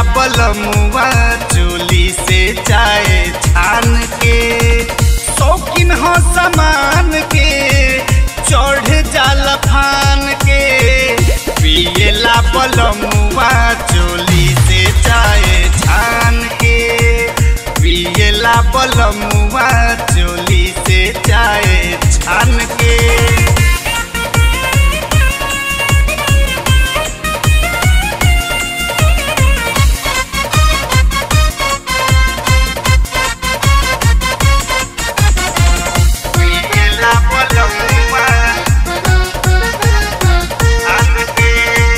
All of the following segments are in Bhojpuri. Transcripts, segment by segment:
बलमुआ चोली से चाय छान के शौकीन हो सामान के चढ़ जाल फान के पियला बलमुआ चोली से चाय छान के पियला बलमुआ चोली से चाय छान के पियला बलमुआ छान के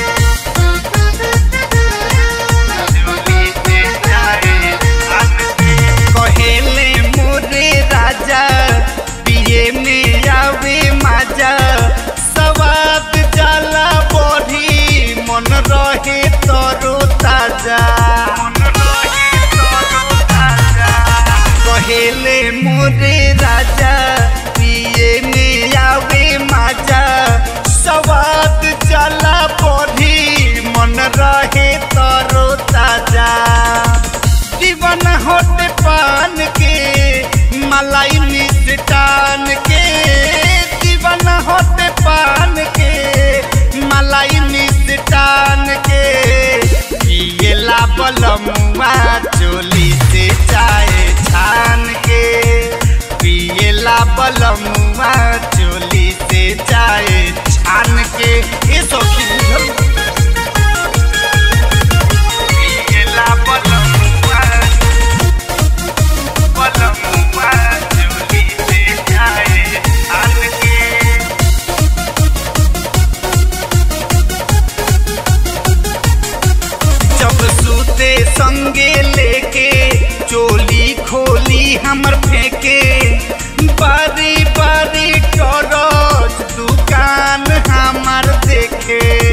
चोली से चाय छान के कहेले मोरे राजा पिए में आवे माजा सवाद जाला बढ़ी मन रहे तरो ताजा कहेले मोरे राजा पिए में आवे माजा सवाद जाला बढ़ी मन रहे तरो ताजा जीवन होते पान के मलाई मिष्टान के जीवन होते पान के मलाई मिष्टान के पियला बलमुआ चोली से चाय छान के पियला बलमुआ चोली से चाय छान के ये सौखी पियला बलमुआ बलमुआ चोली से चाय छान के जब सूते संगे लेके चोली खोली हमर फेंके बारी बारी टरच दुकान हमर देखे